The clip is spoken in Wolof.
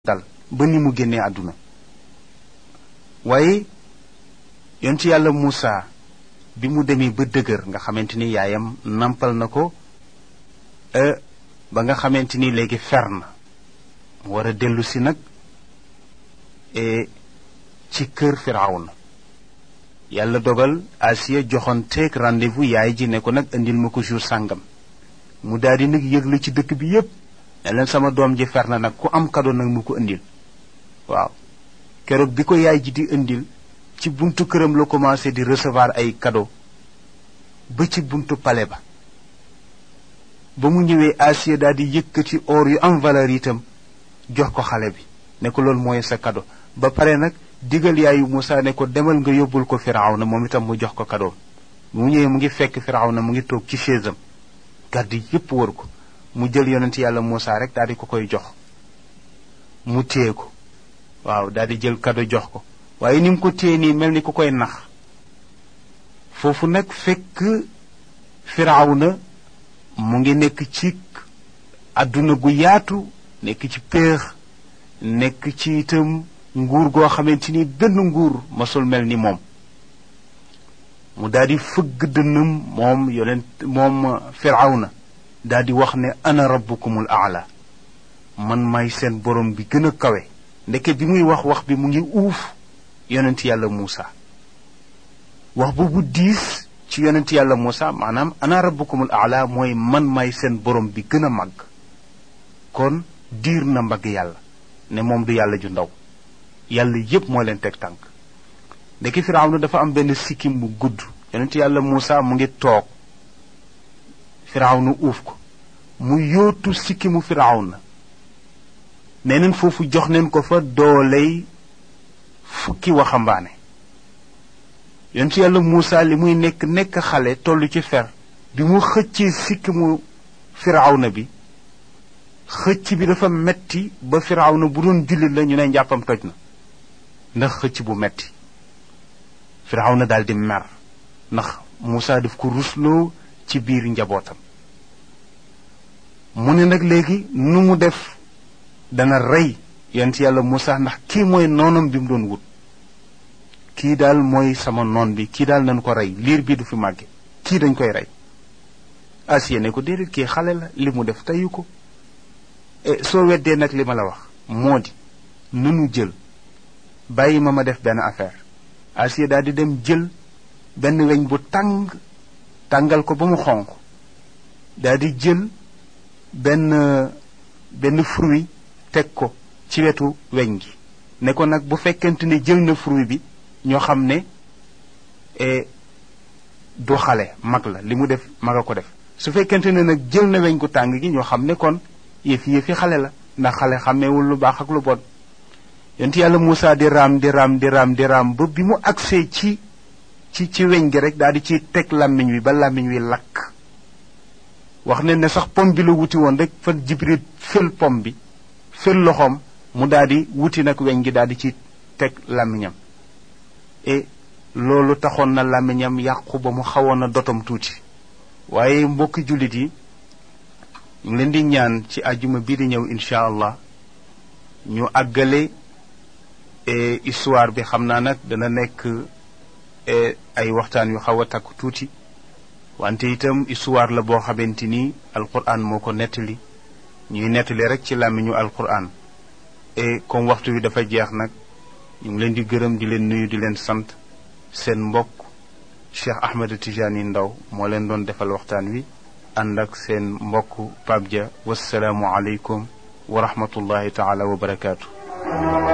dal ba ni mu génnee àdduna waaye yonent yàlla Muusa bi mu demee ba dëgër nga xamante ni yaayam nampal na ko ba nga xamante ni léegi fer na mu war a dellu si nag ci kër Firawna yàlla dogal Asiya joxoon teeg rendez-vous yaay ji ne ko nag indil ma ko jour sàngam mu daal di nag yëglu ci dëkk bi yépp ne leen sama doom ji fer na nag ku am kado nag mu ko indil waaw keroog bi ko yaay ji di indil ci buntu këram la commencé di recevoir ay cadeau ba ci buntu palais ba ba mu ñëwee Asiya daal di yëkkati or yu am valeur itam jox ko xale bi ne ko loolu mooy sa cadeau ba pare nag digal yaayu Moussa ne ko demal nga yóbbul ko Firawna moom itam mu jox ko cadeau mu ñëwee mu ngi fekk Firawna mu ngi toog ci chaise am garde yépp wër ko mu jël yonent yàlla Moussa rek daal di ko koy jox mu téye ko waaw daal di jël cadeau jox ko waaye ni mu ko téye nii mel ni ku koy nax foofu nag fekk Firawna mu ngi nekk ci àdduna gu yaatu nekk ci péex nekk ci itam nguur goo xamante ni benn nguur masul mel ni moom mu daal di fëgg dënnam moom yonent moom Firawna daal di wax ne ana rabbukumul aala man may seen borom bi gën a kawe ndeke bi muy wax wax bi mu ngi uuf yonent yàlla Muusa wax boobu diis ci yonent yàlla Muusa maanaam ana rabbukumul aala mooy man may seen borom bi gën a màgg kon diir na mbagg yàlla ne moom du yàlla ju ndaw yàlla yépp moo leen teg tànk ndeke Firawna dafa am benn sikkim bu gudd yonent yàlla Muusa mu ngi toog Firawna uuf ko mu yóotu sikkimu Firawna nee neen foofu jox neen ko fa dooley fukki waxambaane yonent yàlla Muusa li muy nekk nekk xale toll ci fer bi mu xëccee sikkimu Firawna bi xëcc bi dafa metti ba Firawna bu doon jullit la ñu ne njàppam toj na ndax xëcc bu metti Firawna daal di mer ndax Muusa daf ko rusloo ci biir njabootam mu ne nag léegi nu mu def dana rey yonent yàlla Muusa ndax kii mooy noonam bi mu doon wut kii daal mooy sama noon bi kii daal nañu ko rey liir bi du fi màgge kii dañ koy rey Asiya ne ko déedéet kii xale la li mu def teyu ko soo weddee nag li ma la wax moo di nanu jël bàyyi ma ma def benn affaire Asiya daal di dem jël benn weñ bu tàng tàngal ko ba mu xonq daal di jël benn benn fruit teg ko ci wetu weñ gi ne ko nag bu fekkente ne jël na fruit bi ñoo xam ne du xale mag la li mu def mag a ko def su fekkente ne nag jël na weñ gu tàng gi ñoo xam ne kon yëfi yëfi xale la ndax xale xàmmeewul lu baax ak lu bon yonent yàlla Muusa di raam di raam di raam di raam ba bi mu agsee ci ci ci weñ gi rek daal di ci teg làmmiñ wi ba làmmiñ wi lakk wax ne ne sax pom bi la wuti woon rek fa Jibril fël pom bi fël loxoom mu daal di wuti nag weñ gi daal di ci teg làmmiñam et loolu taxoon na làmmiñam yàqu ba mu xawoon a dotom tuuti waaye mbokki jullit yi ñu leen di ñaan ci àjjuma bii di ñëw incha allah ñu àggale histoire bi xam naa nag dana nekk ay waxtaan yu xaw a takku tuuti wante itam histoire la boo xamante ni alquran moo ko nettali ñuy nettali rek ci làmmiñu alquran et comme waxtu wi dafa jeex nag ñu ngi leen di gërëm di leen nuyu di leen sant seen mbokk Cheikh Ahmed Tijani Ndaw moo leen doon defal waxtaan wi ànd ak seen mbokk Pape Dia wasalaamu aleykum wa rahmatullahi taala wa barakaatu.